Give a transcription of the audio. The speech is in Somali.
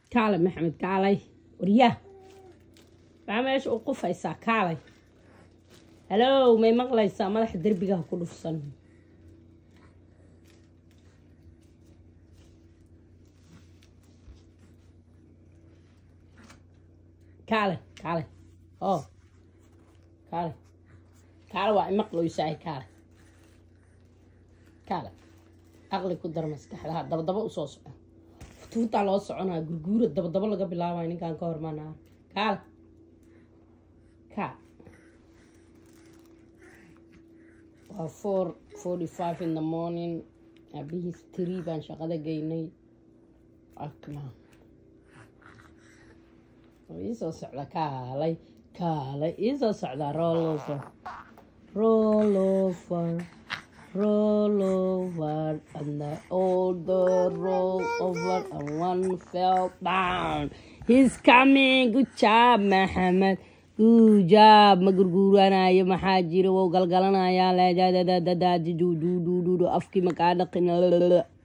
kaalay maxamed kaalay waryaa maxaa meesha u qufaysaa kaalay halow may maqlaysaa madaxa derbigaha ku dhufsan kaalay kaalay oo kaalay kaale waa imaqloysaay kaale kaale aqli ku dar maskaxdaha dabadaba usoo soco futuutaa loo soconaa gurguura dabadaba laga bilaabaya ninkan ka hormaanaa kaale kaa waa four forty five in the morning abihiis three baan shaqada geynay akma iisoo socda kaalay kaalay iisoo socdaa rollover rollover rollover and the older roll over and one fell down he's coming good job maxamed good job ma gurguuranayo maxaa jira wou galgalanayaa leedadadadadadududududu afkii makaa dhaqin